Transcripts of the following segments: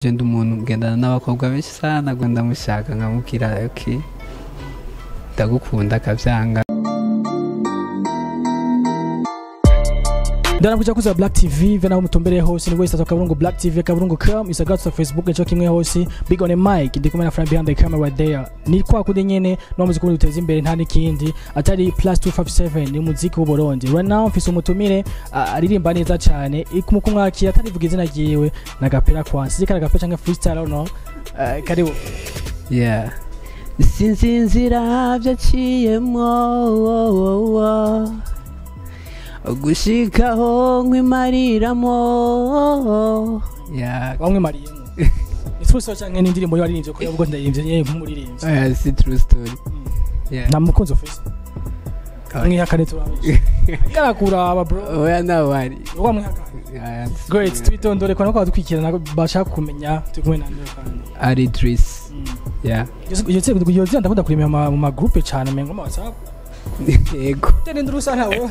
je ndi umuntu ngendana n'abakobwa benshi sana ngo ndamushaka nkamubwira ok ndagukunda akavyanga ndanakuja kuza black tv ve naho mutumbereye hose ni wese akaburungu black tv akaburungu com isagatu facebook nico kimwe hose big on a mic ndi kumwe na friend behind the camera right there ni kwa kundi nyene no muziki kundi uteza imbere nta nikindi atari plus 257 ni muziki w'u Burundi right now mfise umutumire ah, aririmba neza cyane mu kumwakira atarivuga izina ryiwe na gapera kwansi zikara gapera cyangwa freestyle no uh, karibu yeah sinzi inzira vyaciyemwo gushikaho nkwimariramo yeah bamwe mariyemo Isuso cyangwa n'indirimbo yaririmbye ko yabwo ndayimvye yeye nk'umuririmbyi yeah si true story yeah nta mukunzi ufise mwihakane turabesha karakuraba bro oya nawari uwa mwihakane Yeah, great twitondore ko nako dukwikirana bashaka kumenya turi kumwe nande kandi ari Idris yeah iyo tse iyo tse ndakunda kurimira mu ma- mu ma groupe cyane mengo mu WhatsApp yego tene ndurusa ntawe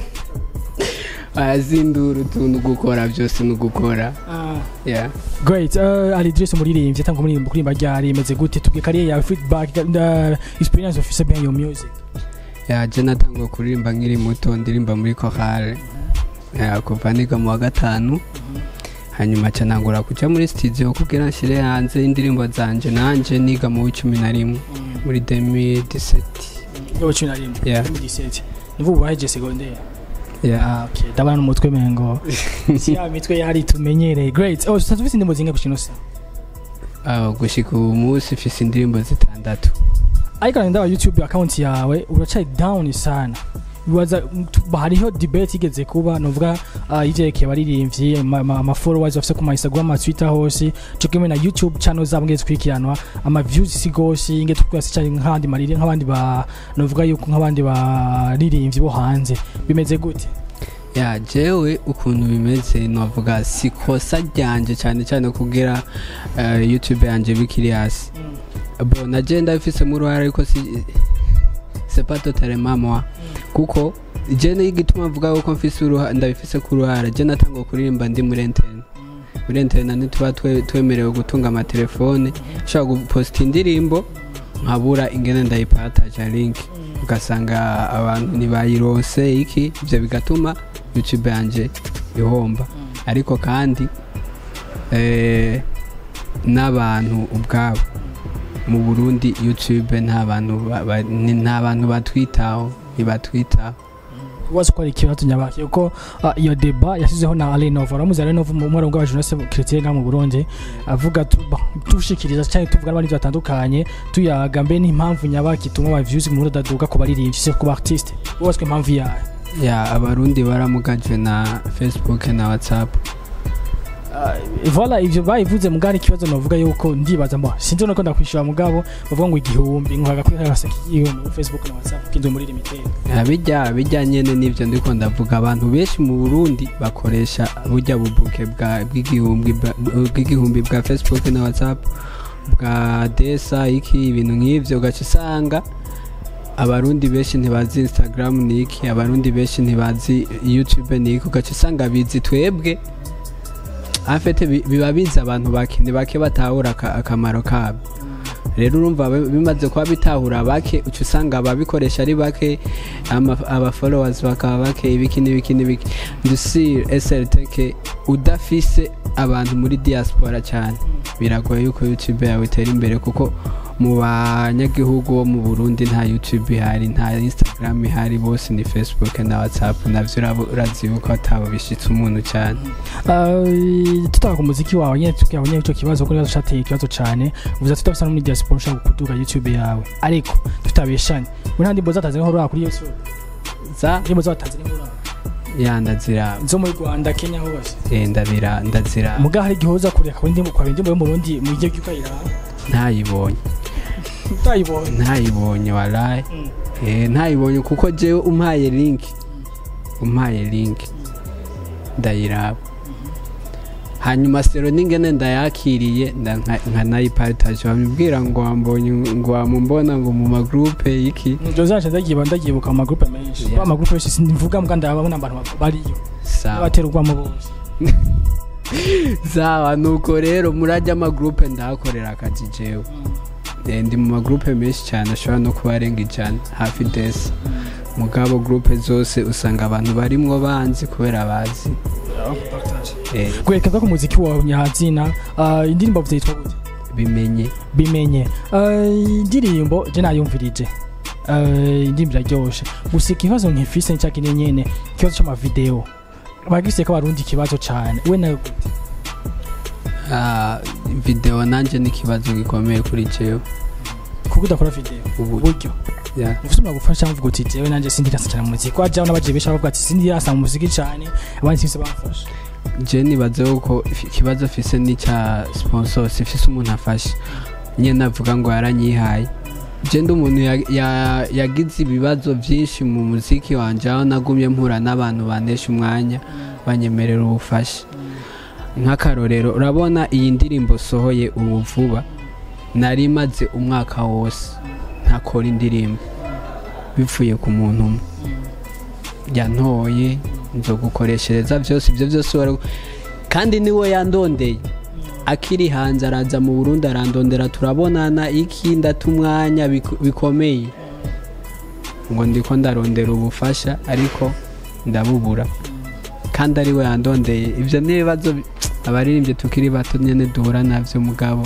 azindura utuntu gukora byose ni ugukora yeah great uh, ali Idris umuririmbyi atanga umuririmbo kurimba ryari imeze gute tubwe kariye yawe feedback the experience of officer behind your music yeah je natangwa kuririmba nkiri muto ndirimba muri chorale yeah, kuva niga mu wa gatanu hanyuma ca nangura kuja muri studio kugira nshire hanze indirimbo zanje nanje niga mu w'icumi na rimwe muri 2017 yo cumi na rimwe Yeah. 2017 nivuga ubaheje secondaire yeah ah okay ndabana n'umutwe mengo si ya mitwe yari tumenyereye great oh sasa tufise indirimbo zinga kushino sa uh, gushika ubu munsi mfise indirimbo zitandatu ariko ndaba youtube account yawe uracaye down sana bibaza tu- hariho debate igeze kuba novuga uh, ivyerekeye abaririmbyi ama- ama ama followers bafise ku ma instagram ama twitter hose co kimwe na youtube channel zabo ngeze twikirana ama views si gose inge twese cyane nk'abandi mariri nk'abandi ba novuga yuko nk'abandi baririmbyi bo hanze bimeze gute ya jewe ukuntu bimeze novuga si kosa ryanje cyane cyane kugira uh, youtube yanje bikiri hasi bo naje ndabifisemo uruhare ariko si c'est pas totalement moi kuko je n'igituma mvuga yuko mfise uruhare ndabifise ku ruhare je natangwa kuririmba ndi muri interne muri interne ntituba twe- twemerewe gutunga amatelefone ushobora guposta indirimbo nkabura ingene ndayipataja link ugasanga abantu ntibayirose iki ibyo bigatuma youtube yanje ihomba ariko kandi eh, n'abantu ubwabo mu burundi youtube nta bantu ba- ba- ni- nta bantu batwitaho ntibatwitaho wazi ko ari ikibazo nyabaki kuko uh, iyo deba yashyizeho na Alenova uramuzi Alenova mu mwaro wa jeunesse chrétien nga mu Burundi avuga tu ba- tushikiriza cyane tuvuga n'abandi batandukanye tuyaga mbe n'impamvu nyabaki ituma aba views mu Burundi adaduga ku baririmbyi se ku artiste wose impamvu yayo ya abarundi baramugajwe na facebook na whatsapp voilà ivyo bayivuze mugari ikibazo novuga yuko ndibaza mbo sinzi nuko ndakwishura mugabo bavuga ngo igihumbi nkaga kuri hasaki igihumbi kuri Facebook na WhatsApp kinzo muri limited Ya, bijya bijya nyene n'ivyo ndiko ndavuga abantu benshi mu burundi bakoresha burya bubuke bwa- bw'igihumbi bwa- bw'igihumbi bwa facebook na whatsapp bwa desa iki ibintu nk'ivyo ugaca usanga abarundi benshi ntibazi instagram ni iki abarundi benshi ntibazi youtube ni iki ugaca usanga bizi twebwe afete biba bizi abantu bake ni bake batahura aka- akamaro kabo rero urumva bi- bimaze kuba bitahura bake uca usanga ababikoresha ari bake ama- aba followers bakaba bake ibiki n'ibiki n'ibiki ndusire SLTK udafise abantu muri diaspora cyane biragoye yuko youtube yawe itera imbere kuko mu banyagihugu bo mu burundi nta youtube ihari nta instagram ihari bose ni facebook na whatsapp navyo uraba- urazi yuko atabo bishitse umuntu cyane Uh, tutaka ku muziki wawe nyine tukiyaho nyine icyo kibazo kuko nibazo cyateye ikibazo cyane uvuze ati tutafisa no muri diaspora ushaka kuduga youtube yawe ariko tutabeshanye we nta ndimbo zatanze nk'aho kuri youtube za ndimbo zatanze nk'aho ya ndazira zo muri rwanda kenya hose eh, ndabira ndazira muga hari igihe uza kureka kuri ndimbo kwa ndimbo yo mu rundi mu gihe ukayiraba ntayibonye utayibonye ntayibonye waraye eh, ntayibonye kuko jewe umpaye link umpaye link ndayiraba hanyuma sero n'ingene ndayakiriye nda- nka- nkanayiparitaje bamubwira ngo wambonye ngo wamumbona ngo mu magroupe iki ibyo zaje ndagiye ndagibuka mu magroupe menshi Yeah. yeah. amagroupe yose simvuga mbwa ndababona abantu bariyo sawa batera urwamo bose sawa nuko rero murajya amagrupe ndahakorera akazi jewe Eh, ndi mu magrupe menshi cyane ashobora no kuba arenga ijana hafi desi mugabo grupe zose usanga abantu barimwo banzi kubera bazi Eh, kwerekeza ko umuziki wawe nyazina uh, indirimbo vyitwa gute bimenye bimenye uh, indirimbo je nayumvirije uh, indirimbo iraryoshe gusa ikibazo nkifise nca kine nyene ikibazo c'amavideo bagise ko abarundi ikibazo cane we nayo gute Ah, video nanje ni ikibazo gikomeye kuri jewe kuko udakora video ubu uburyo yeah. ufite gufasha mvuga uti jewe nanje sindirasa cyane mu muziki wajaho n'abagiye benshi bavuga ati sindirasa mu muziki cyane abandi sibise bamfasha je nibaze yuko ifi- ikibazo fise n'icya sponsor sifise umuntu afasha nyene navuga ngo yaranyihaye je ndi umuntu ya- ya- yagize ibibazo vyinshi mu muziki wanje aho nagumye mpura n'abantu banesha umwanya banyemerera ubufasha nk'akarorero urabona iyi ndirimbo sohoye ubu vuba nari maze umwaka wose ntakora indirimbo bivuye ku muntu umwe yantoye nzogukoreshereza byose ibyo byose wari kandi niwe yandondeye akiri hanze araza mu burundi arandondera turabonana iki ndata umwanya bik- bikomeye ngo ndiko ndarondera ubufasha ariko ndabubura kandi ari we yandondeye ibyo ni ibibazo bi- abaririmbyi tukiri bato nyine duhura nabyo mugabo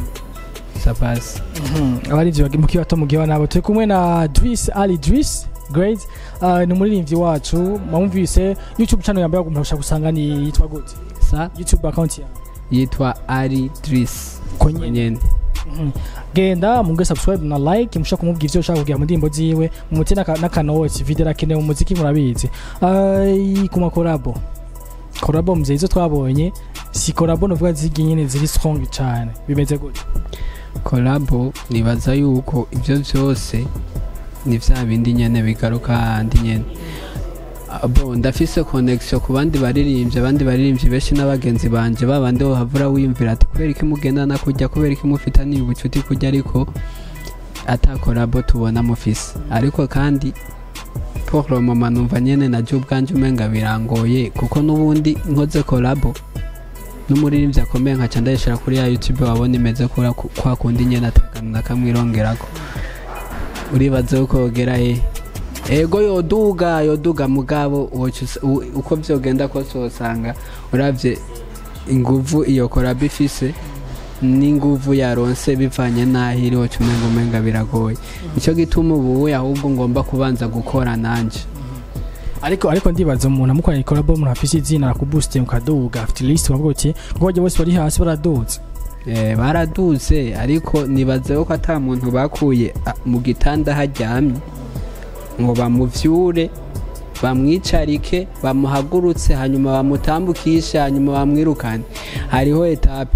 sapasi abarivyo mu kibato mu gihe nabo turi kumwe na Dris Ali Dris great uh, ni umuririmbyi wacu mwumvise YouTube channel yambaye gumusha gusanga ni yitwa gute sa YouTube account yawe yitwa ari dirisi konye nyine Mhm. genda munge subscribe na like mushaka kumubwira ivyo ushaka kugira mu ndirimbo ziwe mumute n'akanoti video rakenewe mu muziki murabizi Ai, ku makorabo korabo muzeye izo twabonye si korabo novuga zigi nyene ziri strong cane bimeze gute kolabo nibaza yuko ibyo byose ni bya bindi nyine bigaruka handi nyine Ah, bo ndafise connection ku bandi baririmbyi abandi baririmbyi benshi n'abagenzi banje babandi bo havura wiyumvira ati kubera iki mugendana kujya kubera iki mufitaniye ubucuti kujya ariko atakorabo tubona mufise ariko kandi pour le moment numva nyene najye ubwanje umenga birangoye kuko n'ubundi nkoze kolabo n'umuririmbyi akomeye nkaca ndayishira kuri ya youtube wabona imeze kura kwa kundi nyene atakana na kamwe irongerako uribaza yuko yogera he ego yoduga yoduga mugabo woca usa- u- uko vyogenda kose wosanga uravye inguvu iyo koraba ifise n'inguvu yaronse bivanye n'aho iri woca umenga umenga biragoye nico gituma ubuwe ahubwo ngomba kubanza gukora nanje ariko ariko ndibaza umuntu amukoranye korabo umuntu afise izina akubooste mukaduga afite list bavuga uti ngo bajya bose bari hasi baraduze Eh, baraduze ariko nibaze ko ata muntu bakuye a- mu gitanda haryamye ngo bamuvyure bamwicarike bamuhagurutse hanyuma bamutambukishe hanyuma bamwirukane hariho etape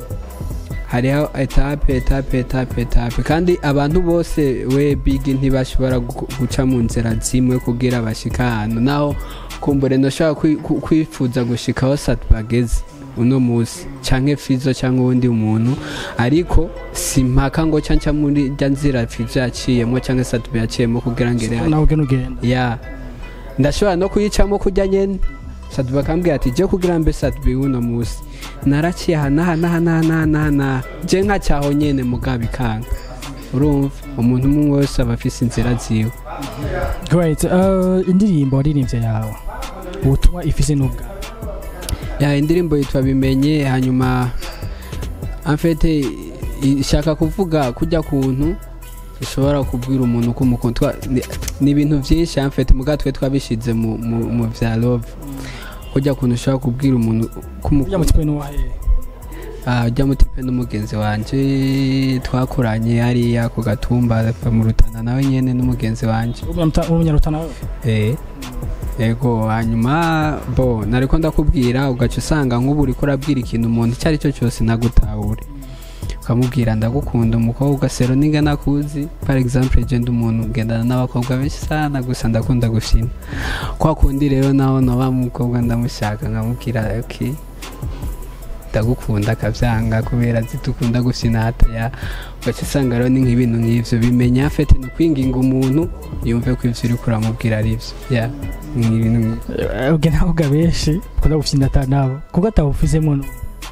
hariho etape etape etape etape kandi abantu bose we bigi ntibashobora gu- guca mu nzira zimwe kugira bashika ahantu naho kumbure ndoshobora kwi- ku- kwifuza gushikaho sat bageze uno musi canke fizo canke uwundi muntu ariko simpaka ngo canca muri rya nzira fizo yaciyemo canke satubi yaciyemo kugira ngere hariya. nawe ugenda ugenda ya ndashobora no kuyicamo kujya nyene satubi akambwira ati je kugira mbe satubi uno musi naraciye aha n'aha n'aha n'aha n'aha n'aha n'aha je nkacyaho nyene mugabo ikanga urumva umuntu umwe wese aba afise inzira ziwe great uh, indirimbo waririmbye yawe ubutumwa ifise n'ubwa ya indirimbo yitwa bimenye hanyuma amfete ishaka kuvuga kujya kuntu ushobora kubwira umuntu ko umukunda Twa- ni- ni ibintu byinshi amfete muga twe twabishize mu, mu, mu vya love kujya kuntu ushobora kubwira umuntu ko ujya umukunda mu tipe n'uwahe Ah, ujya mutipe n'umugenzi wanje twakuranye hariya ku gatumba ava mu rutana nawe nyene n'umugenzi wanje umunyarutana wewe Eh, yego hanyuma bo nariko ndakubwira ugaca usanga nk'ubu uriko urabwira ikintu umuntu icyo ari cyo cyose nagutahure ukamubwira ndagukunda umukobwa sero ninga nakuzi par exemple je ndi umuntu ngendana n'abakobwa benshi sana gusa ndakunda gushima kwa kundi rero naho noba mukobwa ndamushaka nkamubwira ok ndagukunda akavyanga kubera zitukunda gusinata ya ugaca usanga rero ni nk'ibintu nk'ivyo bimenya fete ni ukwinginga umuntu yumve ko ivyo uriko uramubwira ari vyo ya ni ibintu nk'ivyo. ubwo ntabwo benshi ukunda gufyinata nabo kuko atawufizemo no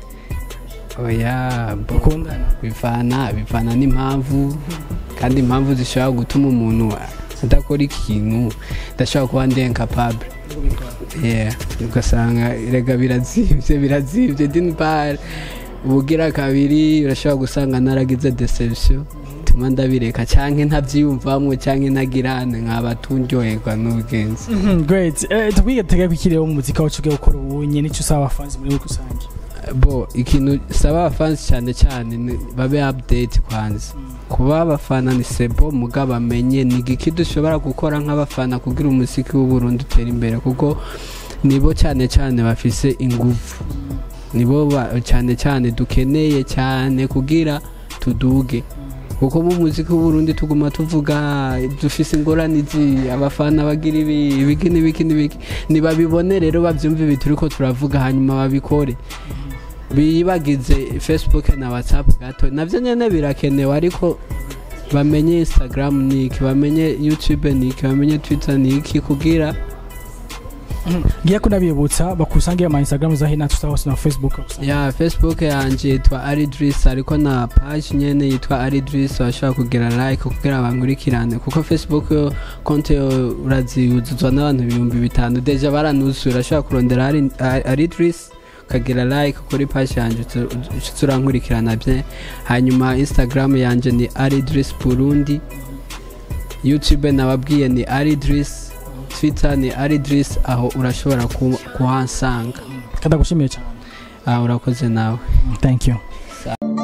oya bo ukundana bivana bivana n'impamvu kandi impamvu zishobora gutuma umuntu adakora ikintu adashobora kuba ndenkapable yeah ugasanga rega birazimvye birazimvye d'une part ubugira kabiri urashobora gusanga naragize deception tuma ndabireka canke ntavyiyumvamwo canke ntagirane nkaba tunryoherwa n'ubugenzi Mhm, great Eh, tubwige tega kwikiriyeho mu muzika wacu ugiye gukora ubu nyene icyo usaba abafanzi muri rusange bo ikintu saba abafansi cyane cyane ni- babe update kwanza kuba abafana ni sebo muga bamenye ni igiki dushobora gukora nk'abafana kugira umuziki w'uburundi utera imbere kuko nibo cyane cyane bafise ingufu nibo ba- cyane cyane dukeneye cyane kugira tuduge kuko mu muziki w'uburundi tuguma tuvuga dufise ingorane izi abafana bagira ibi ibiki n'ibiki n'ibiki nibabibone rero bavyumve ibi turiko turavuga hanyuma babikore bibagize facebook na whatsapp gato navyo nyene birakenewe ariko bamenye instagram niki bamenye youtube niki bamenye twitter niki kugira ngiye kunabibutsa bakusangiye ama instagram za hina tusa hose na facebook ya facebook yanje yitwa aridris ariko na page nyene yitwa aridris bashobora kugira like kugira bankurikirane kuko facebook yo konte yo uraziyuzuzwa n'abantu ibihumbi bitanu deja baranuzuye urashobora kurondera Ari- Ari- aridris ukagira like kuri page yanje utu- utu- urankurikirana bye hanyuma instagram yanje ni aridris burundi youtube nababwiye ni aridris twitter ni aridris aho urashobora ku- kuhansanga kadagushimiye cyane ah, urakoze nawe thank you